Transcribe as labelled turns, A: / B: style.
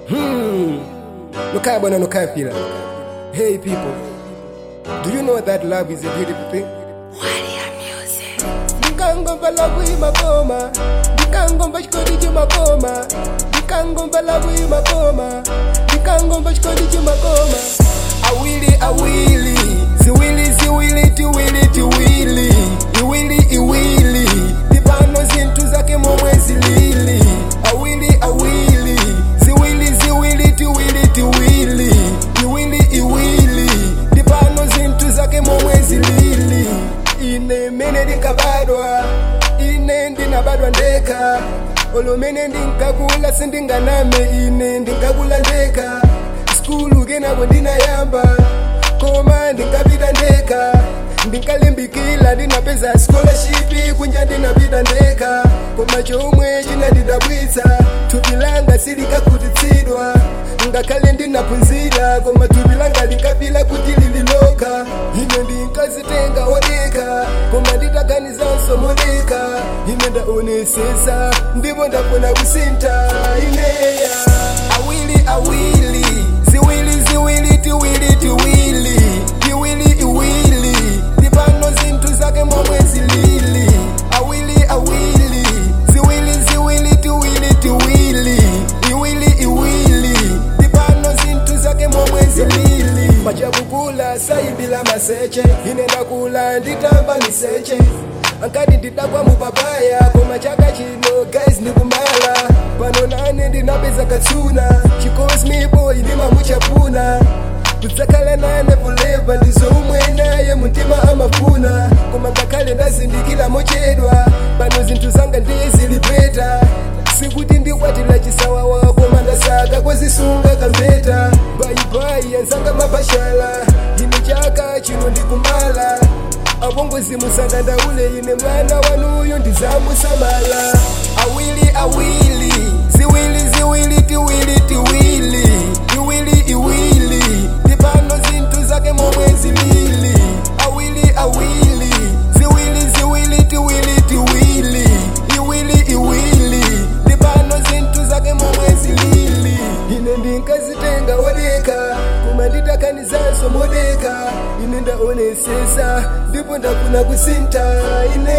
A: Hmm. Nukaya bwana nukaya pila. Hey people, do you know that love is a beautiful thing? Ndikangomba lavu imakoma ndikangomba chikondi chimakoma ndikangomba lavu imakoma ndikangomba chikondi chimakoma awili awili ziwili ziwili tiwili tiwili iwili iwili ndipano zinthu zake momwe zilili awili awili ziwili ziwili tiwili tiwili iwili iwili ndipano zinthu zake momwe zilili ine mene ndinkabadwa ine ndinabadwa ndeka olumene ndinkakula sindinganame ine ndinkakula ndeka skulu kenako ndinayamba koma ndinkapita ndeka ndinkalimbikila ndinapeza scholarship kunja ndinapita ndeka koma chomwe chinandidabwitsa thupi langa silikakhutitsidwa ngakhale ndinaphunzira koma thupi langa linkapila kuti lililoka ine ndinkazitenga odeka koma nditaganizanso modeka ine ndaonesesa ndipo ndafuna kusintha ineya awili awili ziwili ziwili tiwili tiwili iwili iwili ndipano zinthu zake momwe zilili awili awili ziwili ziwili tiwili tiwili iwili iwili ndipano zinthu zake momwe zilili pachakukula sayimbila maseche ine ndakula nditamba miseche ankati ndidakwa mupapaya koma chaka chino guys ndikumala pano nane ndinapeza katsuna chicosme boy ndimamuchapuna kudzakhala nane forever ndizomwe naye mtima amafuna koma ngakhale ndazindikira mochedwa pano zinthu zanga ndiye zilipeta sikuti ndikwatira chisawawa koma ndasaka kwezisunga kambeta bayibayi anzanga mapashala ine chaka chino ndikumala abongozi musadandaule ine mwana wanuyo ndizamusamala awili awili ziwili ziwili tiwili tiwili iwili iwili ndipano zinthu zake momwe zilili awili awili ziwili ziwili tiwili tiwili iwili iwili ndipano zinthu zake momwe zilili ine ndinkazitenga odeka koma nditakanizanso modeka ine ndaonesesa ndipo ndafuna kusintha ine